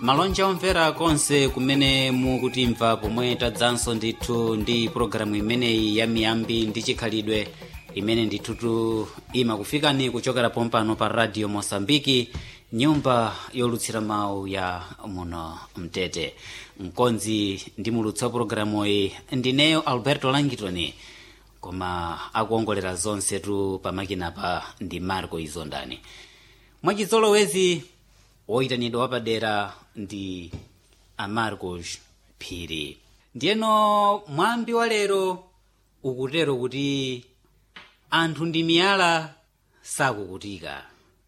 malonje omvera konse kumene mukutimva pomwe tadzanso ndithu ndi pologalamu imeneyi ya miyambi ndi chikhalidwe imene ndithutu imakufikani kuchokera pompano pa radio mosambiki nyumba yolutsira mawu ya muno mtete mkonzi ndi mulutsi wa pologalamu iyi ndineyo alberto langitoni koma akuongolera zonsetu pamakinapa ndi marco izondani mwachizolowezi woyitanidwa wapadera ndi amarcos phiri ndiyeno mwambi wa lero ukutero kuti anthu ndi miyala sakukutika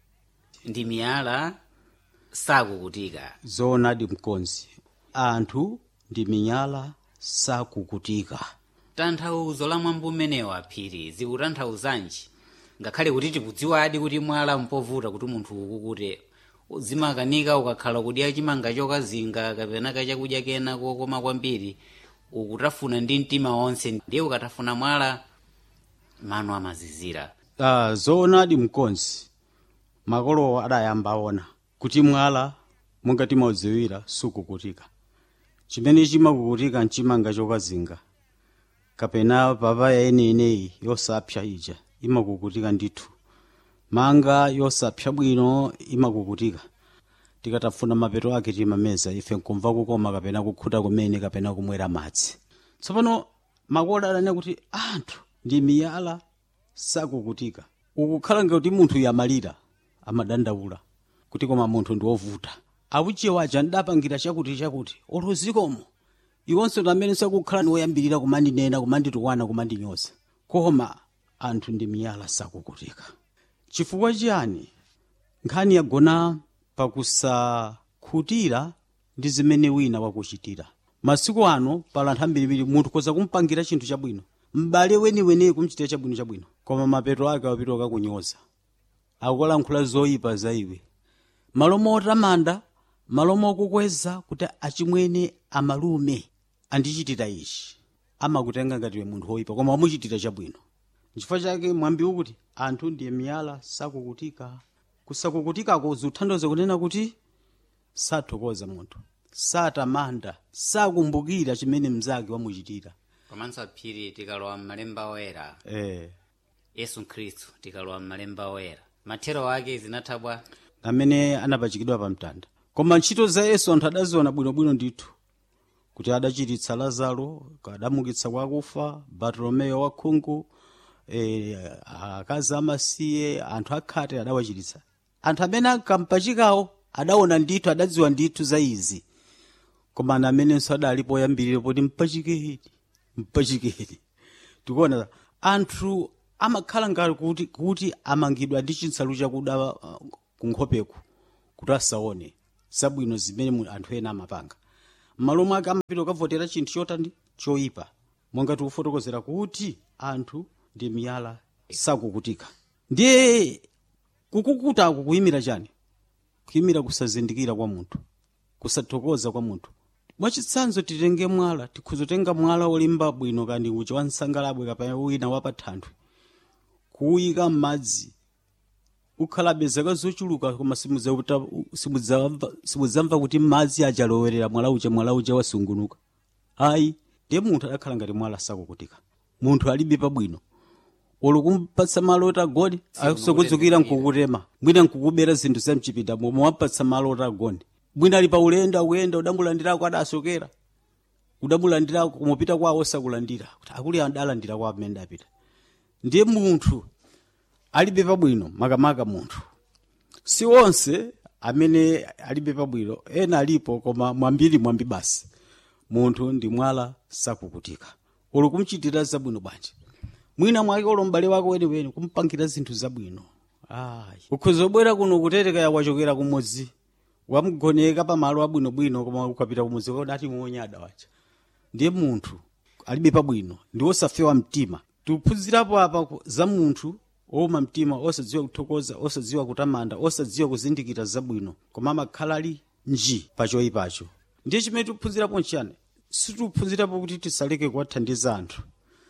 ndi miyala sakukutika zoonadi mkonzi anthu ndi miyala sakukutika tanthauzo la mwambi umenewo aphiri zikutanthauzanji ngakhale kuti tikudziwadi kuti mwala mpovuta kuti munthu ukukute uzimakanika ukakhala kudya chimanga chokazinga kapena kachakudya kena kokoma kwambiri ukutafuna ndi mtima wonse ndiye ukatafuna mwala mano amazizira uh, zoonadi mkonzi makolowo adayamba aona kuti mwala monga timaudziwira sukukutika chimene chimakukutika mchimanga chokazinga kapena papaya yeneyineyi yosapsa ija imakukutika ndithu manga yosapsa bwino imakukutika tikatafuna mapeto ake timameza ife nkumva kukoma kapena kukhuta kumene kapena kumwera madzi tsopano makolo adanena kuti anthu ndi miyala sakukutika ukukhala ngati munthu yamalira amadandaula kuti koma munthu ndi wovuta awuchiye aja ndidapangira chakuti chakuti olozikomo iwonso amene sakukhala ni woyambirira kumandinena kumanditukwana kumandinyoza koma anthu ndi miyala sakukutika chifukwa chiyani nkhani yagona pakusakhutira ndi zimene wina wakuchitira masiku ano pala anthu ambirimbiri munthu koza kumpangira chinthu chabwino m'bale weniweneyi kumchitira chabwino chabwino koma mapeto ake wapita kakunyoza akukalankhula zoyipa za iwe malo motamanda malo mokukweza kuti achimwene amalume andichitira ichi amakutenga ngatiwe munthu woyipa koma wamuchitira chabwino nchifukwa chake mwambi ukuti anthu ndiye miyala sakukutika kusakukutikako zikuthandiza kunena kuti sathokoza munthu satamanda sakumbukira chimene mnzake wamuchitira komanso aphiri tikalowa m'malemba oyera eh. yesu khristu tikalowa m'malemba oyera mathero ake zinathabwa amene anapachikidwa pa mtanda koma ntchito za yesu anthu adaziona bwinobwino ndithu kuti adachiritsa lazaro adamukitsa kwa akufa bartolomeyo wakhungu e, akazi amasiye anthu akhate adawachiritsa anthu amene ankampachikawo adaona ndithu adadziwa ndithu za izi koma ana amenenso adalipo oyambirira poti mpachikeni mpachikeni tikuona anthu amakhala ngati kuti, kuti amangidwa ndi chinsalu chakuda uh, kunkhopeku kuti asaone zabwino zimene mu- anthu ena amapanga m'malo mwake amapita kukavotera chinthu chotani choyipa monga tikufotokozera kuti anthu ndi miyala sakukutika ndiye kukukutaku kuyimira chani kuyimira kusazindikira kwa munthu kusathokoza kwa munthu mwachitsanzo titenge mwala tikhuzotenga mwala wolimba bwino kandi uchi wansangalabwe kapena wina wapathanthwe kuwuyika m'madzi ukhalabe zaka zochuluka koma simudzauta- simudzamva simudzamva kuti madzi achalowerera mwala uja mwala uja wasungunuka ayi ndiye munthu adakhala ngati mwala sakukutika munthu alibe pabwino olo kumpatsa malo oti agone akusokudzukira nkukutema mwina nkukubera zinthu zamchipinda momwe wampatsa malo oti agone mwina ali pa ulendo akuyenda udamulandirako adasokera udamulandirako kumupita kwawo osakulandira kuti akuli adalandira kwa amene apita ndiye munthu alibe pabwino makamaka munthu si onse amene alibe pabwino ena alipo koma mwambiri mwambi basi munthu ndi mwala sakukutika olo kumchitira zabwino bwanji mwina mwake olo m'bale wako weniweni kumpangira zinthu zabwino ayi ukhoza kubwera kuno kutetekaya wachokera kumudzi wamugoneka pamalo abwinobwino koma ukapita kumudzi kodati muonyada wacha ndiye munthu alibe pabwino ndi osafewa mtima tikuphunzirapo apa ku- za munthu woma mtima osadziwa kuthokoza osadziwa kutamanda osadziwa kuzindikira zabwino koma amakhala ali nji pachoyipacho ndiye chimene tikuphunzirapo nchiyani sitikuphunzirapo kuti tisaleke kuwathandiza anthu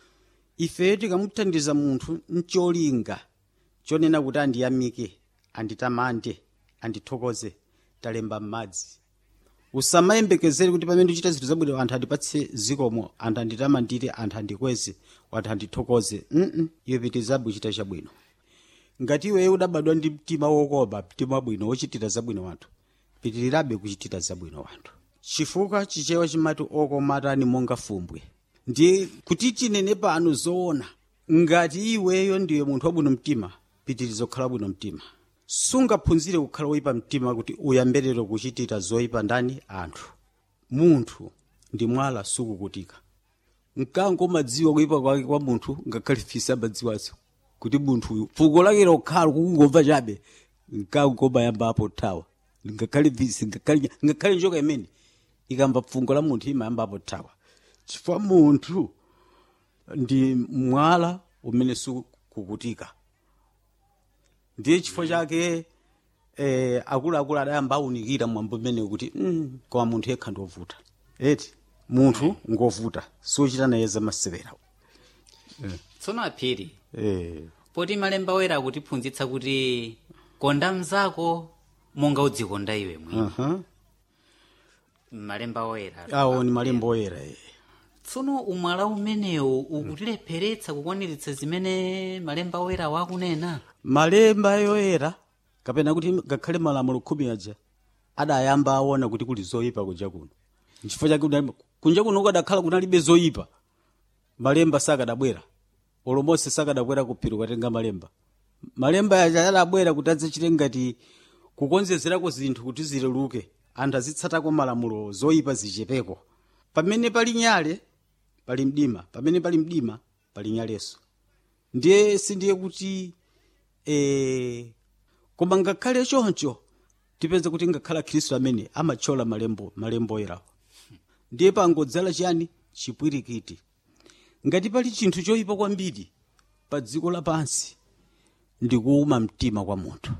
ife tikamuthandiza munthu ncholinga chonena kuti andiyamike anditamande andithokoze talemba m'madzi usamayembekezere kuti pamene ndichita zinthu zabwino anthu andipatse zikomo anthu anditamandire anthu andikweze anthu andithokoze mm iwe pitirizabe kuchita chabwino ngati iweyo udabadwa ndi mtima wokoma mtima wabwino wochitira zabwino wanthu pitirirabe kuchitira zabwino wanthu chifukwa chichewa chimati okomatani monga fumbwe ndiye kuti tinene pano zoona ngati iweyo ndiwe munthu wabwino mtima pitiriza kukhala bwino mtima sungaphunzire kukhala woyipa mtima kuti uyambirire kuchitira zoyipa ndani anthu munthu ndi mwala sukukutika mkango umadziwa kuyipa kwake kwa munthu ngakhale fisi amadziwaso kuti munthuyu fuko lake lokhala kukungomva chabe mkango umayambapo thawa ngakhale fisi ngakhale ngakhale njoka imene ikamva fungo la munthu imayambapo thawa chifukwa munthu ndi mwala umene sukukutika ndiye chifukwa chake eh, akuluakulu adayamba awunikira mwambo umene kuti mm, koma munthu yekha ndiovuta eti munthu ngovuta sochita naye zamasewera tsono aphiri eh, poti malemba oyera akutiphunzitsa kuti konda mnzako monga udzikonda iwe mwini uh-huh. malemba oyera awo ni malemba oyera eh. tsono umwala umenewu ukutilepheretsa kukwaniritsa zimene malemba oyera wakunena malemba yoyera kapena kuti ngakhale malamulo khumi aja adayamba aona kuti kuli zoyipa kunja kuno nchifukwa chake udayamba- kunja kuno kukadakhala kunalibe zoyipa malemba sakadabwera olomose sakadabwera kuphiri kukatenga malemba malemba aja adabwera kuti adzachite ngati kukonzezerako zinthu kuti zileluke anthu azitsatako malamulo zoyipa zichepeko pamene pali nyale pali mdima pamene pali mdima pali nyaleso ndiye sindiye kuti eh, koma ngakhale choncho tipeze kuti ngakhala khristu amene amathyola malembo malembo oyerawo ndiye pangodzala chiyani chipwirikiti ngati pali chinthu choyipa kwambiri pa dziko lapansi ndi kuuma mtima kwa munthu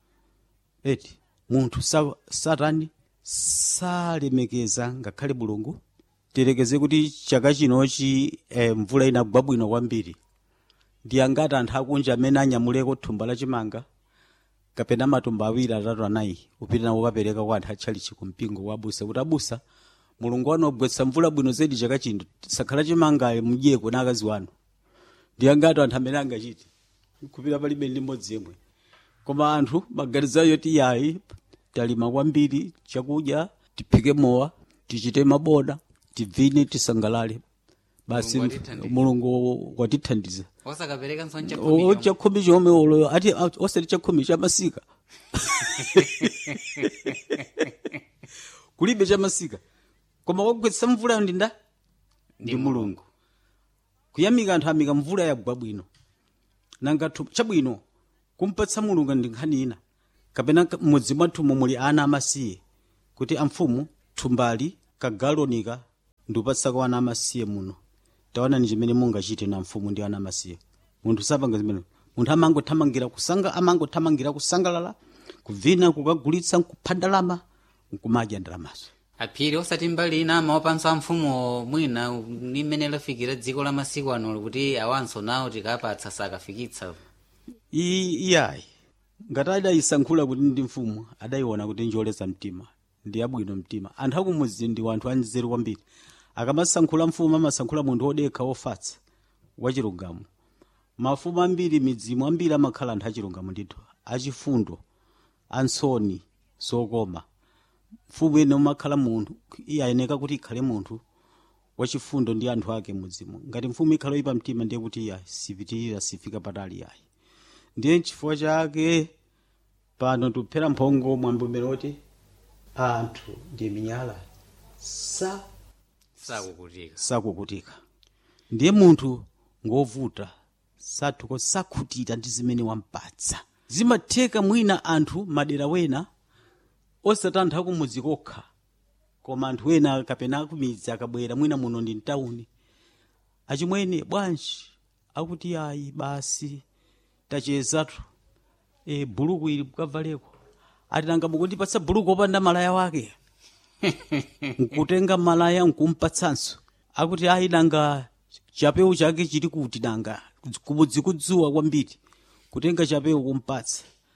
eti munthu sa, satani salemekeza ngakhale mulungu tilekeze kuti chaka chinochi eh, mvula inagwa bwino kwambiri ndi angati anthu akunja amene anyamuleko thumba lachimanga kapena matumba awiri atatu anayi upita nawo ukapereka kwa anthu atchalichi kumpingo wabusa kuti abusa mulungu wanu wagwetsa mvula bwino zedi chaka chino sakhala chimanga mudyeko na akazi wanu ndi angati anthu amene angachite kupita palibe ndi mmodzi yemwe koma anthu maganizayo ti yayi talima kwambiri chakudya tiphike mowa tichite mabona tivine tisangalale basi Mulungu atithandize. mulungu watithandiza osakapereka O- nsonchakhumi chakhumi chomwe ulo ati a- osati chakhumi chamasika kulibe chamasika koma wagwetsa mvula ndi nda ndi mulungu kuyamika anthu amika mvula yagwa bwino nanga thu- chabwino kumpatsa mulungu ndi nkhani ina kapena ka- m'mudzi mwathumu muli ana amasiye kuti amfumu thumbali kagalonika ndiupatsako ana amasiye muno taonani chimene mungachite na mfumu ndi ana amasiye munthu sapanga zimene munthu amangothamangira kusanga amangothamangira kusangalala kuvina kukagulitsa kupha ndalama nkumadya ndalamazo aphiri osati mbali ina amawapanso amfumu mwina nimene lafikira dziko la masiku ano kuti awanso nawo tikapatsa sakafikitsa I- iyayi ngati adayisankhula kuti ndi mfumu adayiona kuti njoleza mtima ndi yabwino mtima anthu akumudzi ndi wanthu anzeru kwambiri akamasankhula mfumu amasankhula munthu wodekha wofatsa wachilungamo mafumu ambiri midzimu ambiri amakhala anthu achilungamo ndithu achifundo ansoni zokoma mfumu ine umakhala munthu iyayeneka kuti ikhale munthu wachifundo ndi anthu ake mudzimu ngati mfumu ikhala oyipa mtima ndiye kuti iya sipitirira sifika patali yayi ndiye chifukwa chake pano tuphera mphongo mwambumero oti anthu ndi minyala sa sakukutika sakukutika ndiye munthu ngovuta sathuko sakhutira ndi zimene wampatsa zimatheka mwina anthu madera wena osati anthu akumudzi kokha koma anthu ena kapena akumidzi akabwera mwina muno ndi mtawuni achimwene bwanji akuti ayi basi tachezatu e, buluku ili mukavaleko ati nanga mukundipatsa buluku opanda malaya wake nkutenga malaya nkumpatsanso akuti ayi nanga chapewu chake chili kuti nanga kumudzi kudzuwa kwambiri kutenga chapewu kumpatsa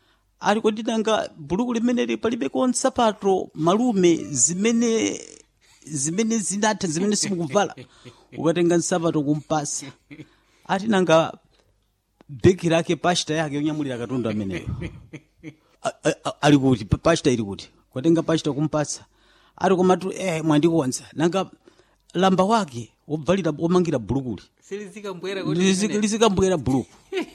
ali kodi nanga buluku limeneli palibeko nsapato malume zimene zimene zinatha zimene simukuvala ukatenga nsapato kumpasa ati nanga beki lake pashita yake yonyamulira katundu ameneyo A- a- a- ali kuti pa- pashita ili kuti kwatenga pashita kumpasa ati komatu eh, mwandikonza nanga lamba wake wovalira womangira bulukuli silizikambwera Lizi- lizikambwera buluku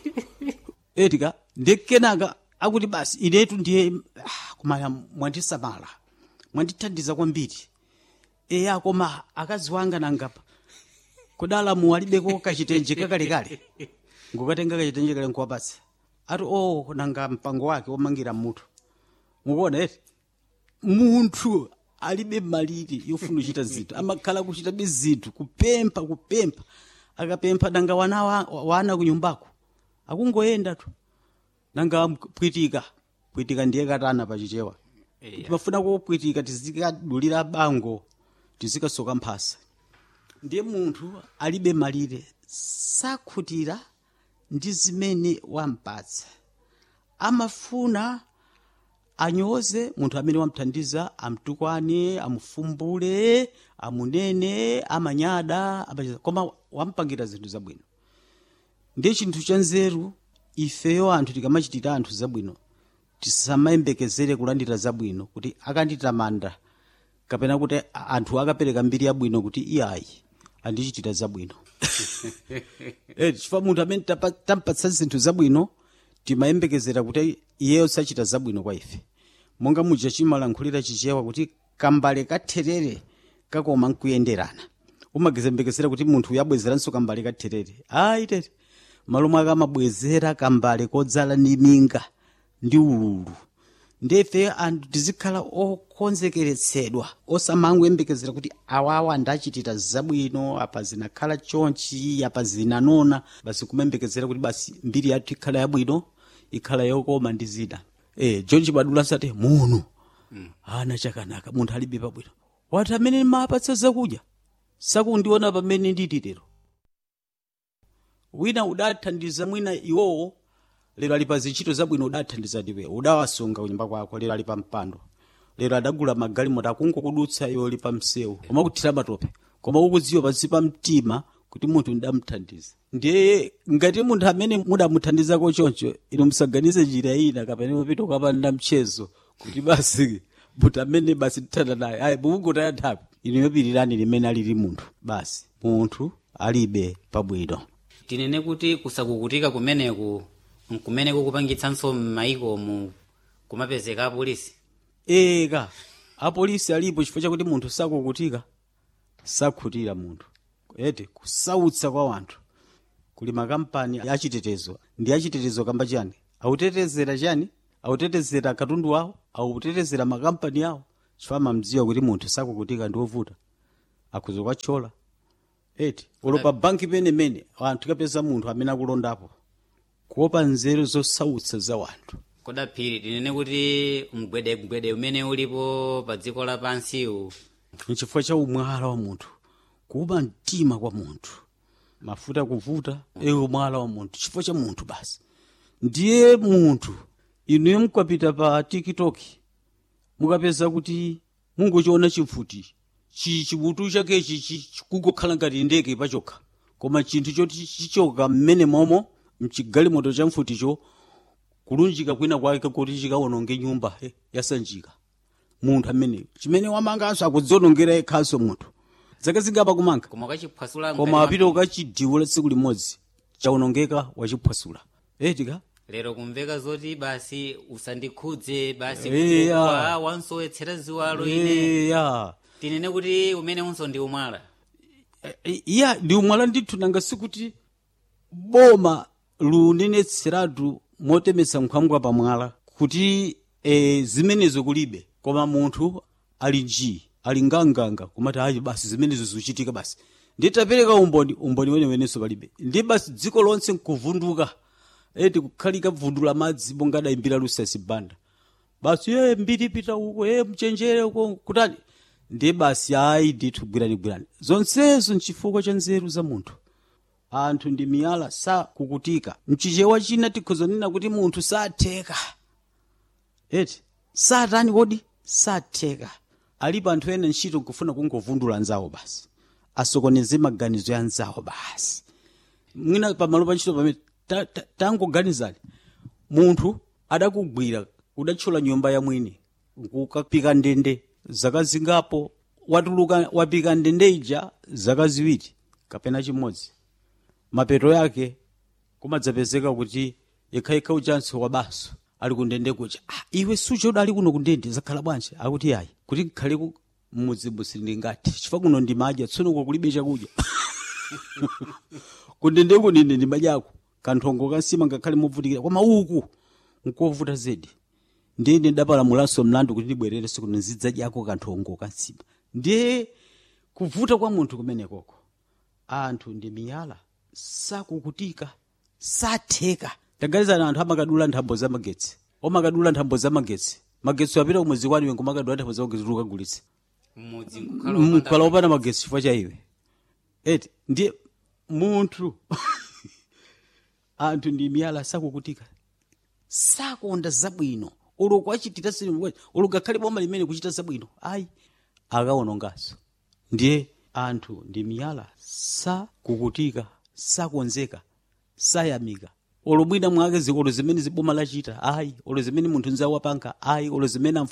etika ndi kenaka akuti basi inetu ndiye ah, koma mwandisamala mwandithandiza kwambiri eya koma akazi wanga nangapa kudala muwalibeko kachitenje kakalekale ngukatenga kachitenje kale nkuwapatsa ati o nanga mpango wake womangira mutu mukuona eti munthu alibe malire yofuna kuchita zinthu amakhala kuchitabe zinthu kupempha kupempha akapempha nanga wana wa- wana kunyumbako akungoyenda tu nanga pwitika pwitika ndiye katana pachichewa Eya. timafuna kupwitika tizikadulira bango tizikasoka mphasa ndiye munthu alibe malire sakhutira ndi zimene wampatsa amafuna anyoze munthu amene wamthandiza amtukwane amufumbule amunene amanyada amachita- koma wampangira zinthu zabwino ndiye chinthu cha nzeru ifeyo anthu tikamachitira anthu zabwino tisamayembekezere kulandira zabwino kuti akanditamanda kapena kuti a- anthu akapereka mbiri yabwino kuti iyayi andichitira zabwino Eh, chifukwa munthu amene tapa- tampatsa zinthu zabwino timayembekezera kuti iyeyo sachita zabwino kwa ife monga muja chimalankhulira chichewa kuti kambale katherere kakoma nkuyenderana umagezembekezera kuti munthu uyabwezeranso kambale katherere ayi tete malo mwake amabwezera kambale kodzala ndi minga ndi ululu ndefe anthu tizikhala okonzekeretsedwa osamangoyembekezera kuti awawa ndachitira zabwino apa zinakhala chonchi apa zinanona basi kumembekezera kuti basi mbiri yathu ikhala yabwino ikhala yokoma ndi zina eh john chibadula sati muno ana chakanaka munthu alibe pabwino wati amene mapatsa zakudya sakundiona pamene nditi lero wina udathandiza mwina iwowo lero ali pa zintchito zabwino udathandiza ndiwe udawasunga kunyumba kwako lero ali pa mpando lero adagula magalimoto akungokudutsa iwo ali pa msewu koma kuthira matope koma ukudziwa pansi pa mtima kuti munthu ndamthandiza ndiye ngati munthu amene mudamuthandizako choncho inu musaganize njira ina kapena mupita ukapanda mchezo kuti basi munthu amene basi tithanda naye ayi mukungotaya nthawi inu yopirirani limene alili munthu basi munthu alibe pabwino tinene kuti kusakukutika kumeneku nkumene kukupangitsanso m'maiko mu kumapezeka apolisi eka apolisi alipo chifukwa chakuti munthu sakukutika sakhutira munthu ete kusautsa kwa wanthu kuli makampani achitetezo ndi achitetezo kamba chani autetezera chani autetezera katundu wawo autetezera makampani awo chifukwa mamdziwa kuti munthu sakukutika ndi wovuta akhuza kwachola eti ulopa banki penemene anthu kapeza munthu amene akulondapo kuopa nzeru zosautsa za wanthu kodaphiri tinene kuti mgwedemgwede umene ulipo pa dziko lapansiwu nchifukwa cha umwala wa munthu kuupa mtima kwa munthu mafuta kuvuta ewe umwala wa munthu chifukwa cha munthu basi ndiye munthu inuyo mukapita pa tiktok mukapeza kuti mungochiona chimfuti chi chimutu chakechi chi- kungokhala ngati ndege pachokha koma chinthu choti chichoka mmene momo mchigalimoto cha mfuticho kulunjika kwina kwake kuti chikawononge nyumba eh, yasanjika munthu amene chimene wamanganso akudzionongera yekhanso munthu zake zingapa kumanga koma ukachiphwasula koma apita ukachidiwula tsiku limodzi chawonongeka wachiphwasula etika lero kumveka zoti basi usandikhudze basi Eya. kuwa wansowetsera ziwalo ine eya tinene kuti umene unso ndi umwala E- iya ndi umwala ndithu nanga sikuti boma lunenetseratu motemetsa nkhwangwa pamwala kuti e, zimenezo kulibe koma munthu ali nji ali nganganga kumati ayi basi zimenezo zikuchitika basi nditapereka umboni umboni wenewenenso palibe ndi basi dziko lonse nkuvunduka eti kukhalika vundula madzi monga adayimbira lusasi banda basi ye mbiri pita uko ye mchenjere uko kutani ndiye basi ayi ndithu gwirani gwirani zonsezo nchifukwa cha nzeru za munthu anthu ndi miyala sakukutika mchichewa china tikhozonena kuti munthu satheka eti satani kodi satheka alipo anthu ene ntchito nkufuna kungovundula anzawo basi asokoneze maganizo ya anzawo basi mwina pamalo pa ntchito pamene ta- ta- tangoganizani munthu adakugwira udatchula nyumba ya mwini nkukapika ndende zaka zingapo watuluka wapika ndende ija zaka ziwiri kapena chimodzi mapeto yake kumadzapezeka kuti yekhayekha uchansi wabaso ali kundende kuja ah, iwe suchoda ali kuno kundende zakhala bwanji akuti ayi kuti nkhale ku mmudzi musili ngati chifukwa kuno ndimadya tsono uko kulibe chakudya kundende kunine ndimadyako kanthongo kansima ngakhale movutikira koma uku nkovuta zedi ndiye ndidapalamulanso mlandu kuti ndibwererenso kuno nzidzadyako kanthongo kansima ndiye kuvuta kwa munthu kumenekoko anthu ndi miyala sakukutika satheka taganizana anthu amakadula nthambo za magetsi omakadula nthambo za magetsi magetsi apita kumwezi kwaniwe nkumakadula nthambo za magetsi ukagulitsa mmudzi nkukhala mkhala wopanda wopanda magetsi chifukwa cha iwe eti ndiye munthu anthu ndi miyala sakukutika sakonda zabwino uloko achitira sinu uloko akhale boma limene kuchita zabwino ayi akawononganso ndiye anthu ndi miyala sakukutika sakonzeka sayamika olo mwina mwake zikolo zimene ziboma lachita ayi olo zimene munthu nzawo wapanga ayi olo zimene